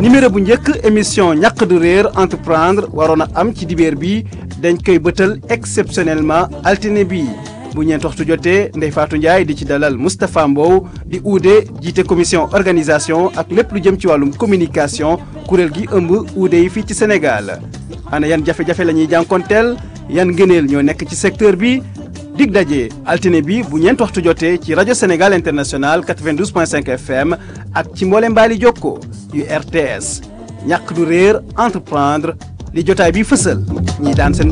numéro bu njëkk émission ñàq du réer entreprendre waroon a am ci dibeer bi dañ koy bëtal exceptionnellement altine bi bu ñeent waxtu jotee Ndeye Fatou Ndiaye di ci dalal Moustapha Mbow di uude jiite commission organisation ak lépp lu jëm ci wàllum communication kuréel gi ëmb uude yi fii ci Sénégal ana yan jafe-jafe la ñuy jànkonteel yan ngëneel ñoo nekk ci secteur bi dig daje altine bi bu ñeent waxtu jotee ci rajo Sénégal international 92.5 FM ak ci mboole mbaali jokko yu RTS ñàkk du réer entreprendre li jotaay bi fësal ñi daan seen